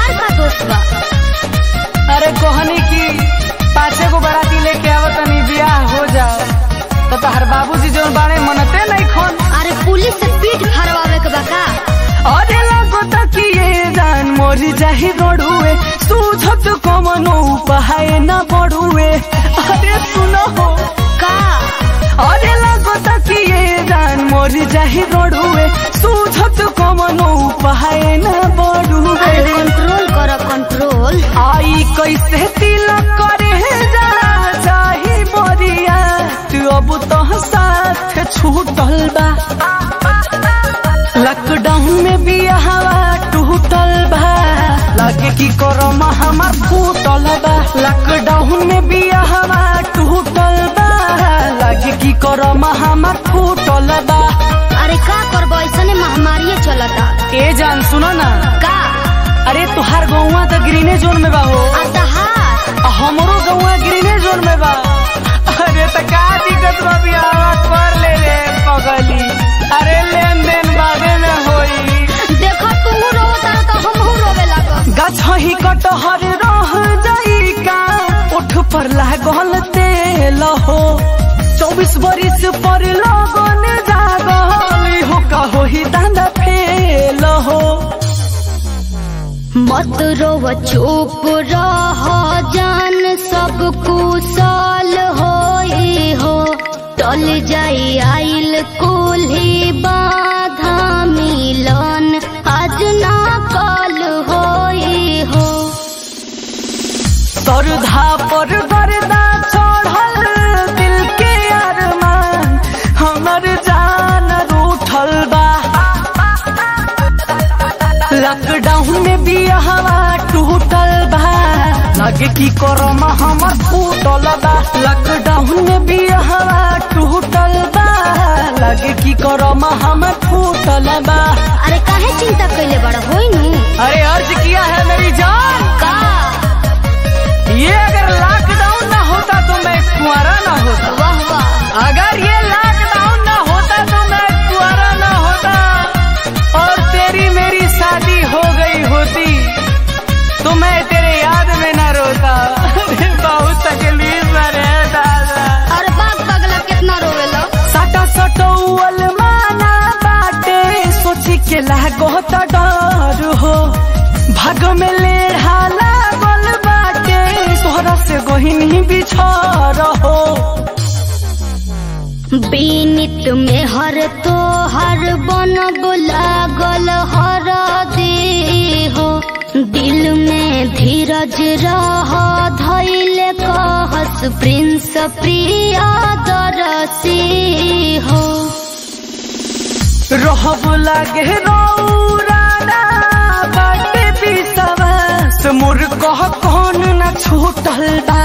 हमार का दोस्त बा अरे कोहनी की पाछे को बराती लेके आवत तनी बियाह हो जाओ तो तहर बाबूजी जो बाड़े मनते नहीं खोन अरे पुलिस से पीठ फरवावे के बा का अरे लगो तकिए जान मोरी जाही रोडुए सूझत कमनो पहाए न बड़ुए अरे सुनो हो का अरे लगो तकिए जान मोरी जाही रोडुए सूझत कमनो पहाए न बड़ुए अरे कंट्रोल कर कंट्रोल आई कैसे तिलक करे जा चाही मोरिया तू अब तो साथ छूटल बा लॉकडाउन में भी हवा टूटल बा लागे की करम हमार फूटल बा लॉकडाउन में भी हवा टूटल बा लागे की करम हमार फूटल बा अरे का करब ऐसने महामारी चलता ए जान सुनो ना का अरे तुहार गौवा तो ग्रीने जोन में बा हो अतहार आ हमरो गौवा ग्रीने जोन में बा अरे त का दिक्कत बा बियाह कर ले रे पगली अरे लेन देन बादे में होई देखो तू रोता तो हमहू रोवे लागब गछही कटहर रह जाई का उठ पर लागल तेल हो चौबीस बरिस पर लगन जागल हो का होही दांदा फेल हो मत रोव चुप रह जान सब कुशल होई हो टल जाई आइल कुल्ही बाधा मिलन आज ना कल होई हो सरधा पर गर्दा चढ़ल दिल के अरमान हमर जान रूठल बा लॉकडाउन में भी हवा टूटल बा लगे की करम हमर फूटल बा लॉकडाउन में भी हवा टूटल बा लगे की करम हमर फूटल बा अरे काहे चिंता कैले बड़ा होई नी अरे अर्ज किया है मेरी जान का ये अगर लॉकडाउन ना होता तो मैं कुंवारा ना होता वाह वाह अगर ये लॉकडाउन ना होता तो मैं कुंवारा ना होता और तेरी मेरी शादी हो गई होती तो मैं तेरे याद में ना रोता अरे बहुत तकलीफ में रे दादा अरे बाग बगला कितना रोवेलो साटा सटौल माना बाटे सोची के लागो त डर हो भाग में लेढ़ा लागल बाटे तोहरा से गोहिनी बिछड़ हो बीनित में हर तो हर बन लागल हर दे हो दिल में धीरज रह धैल कहस प्रिंस प्रिया दरसी हो रहब लागे रौराना बाटे बिसवास मोर कह कौन न छूटल बा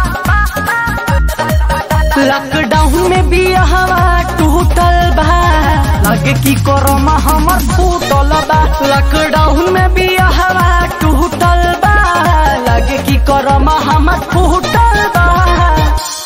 लॉकडाउन में भी हवा टूटल बा लगे की करम हमर फूटल बा लॉकडाउन में भी हवा टूटल बा लगे की करम हमर फूटल बा